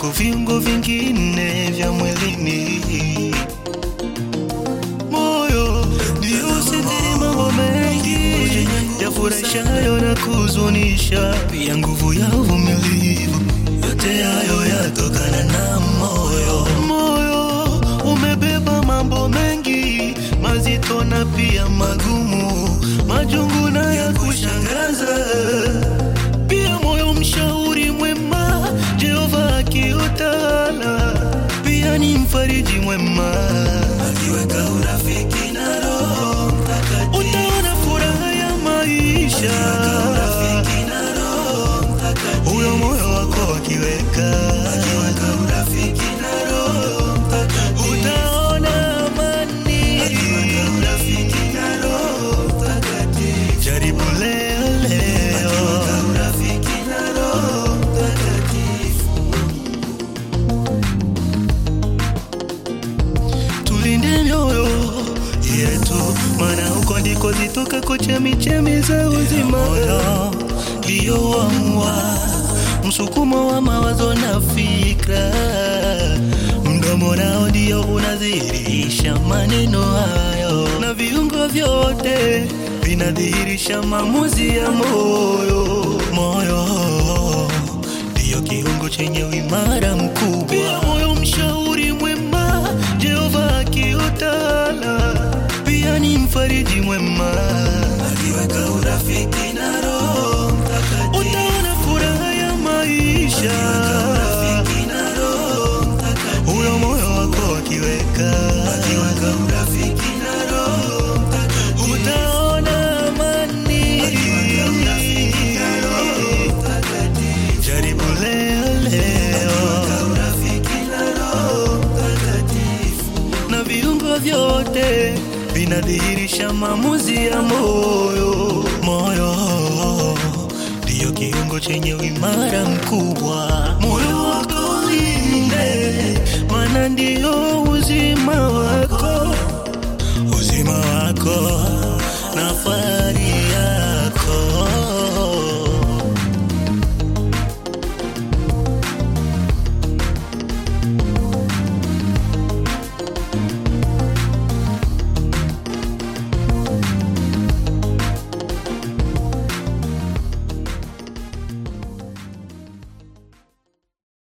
kuliko viungo vingine vya mwilini. Moyo ndio usitiri mambo mengi yafurahishayo na kuzunisha, pia nguvu ya uvumilivu. Yote hayo yatokana na moyo. Moyo umebeba mambo mengi mazito na pia magumu, majungu na ya kushangaza. Pia moyo mshauri mwema, Jehova akiutawala, pia ni mfariji mwema, akiweka urafiki na Roho Mtakatifu, utaona furaha ya maisha. Huyo moyo wako akiweka akiweka urafiki na Roho Mtakatifu, utaona amani. Akiweka urafiki na Roho Mtakatifu, jaribu leo leo. Akiweka urafiki na Roho Mtakatifu, tulinde mioyo yetu, maana huko ndiko zitokako chemichemi za uzima. Moyo ndio wamua msukumo wa mawazo na fikra, mdomo nao ndio unadhihirisha maneno hayo, na viungo vyote vinadhihirisha maamuzi ya moyo. Moyo ndiyo kiungo chenye uimara mkubwa, pia moyo mshauri mwema, Jehova akiutawala, pia ni mfariji mwema, akiweka urafiki na Roho Mtakatifu, utaona furaha ya maisha, urafiki na Roho Mtakatifu, huyo moyo wako akiweka akiweka urafiki na Roho Mtakatifu, utaona amani, akiweka urafiki na Roho Mtakatifu, jaribu leo leo, akiweka urafiki na Roho Mtakatifu, na viungo vyote vinadhihirisha maamuzi ya moyo. Moyo ndiyo kiungo chenye uimara mkubwa, moyo wako ulinde, maana ndio uzima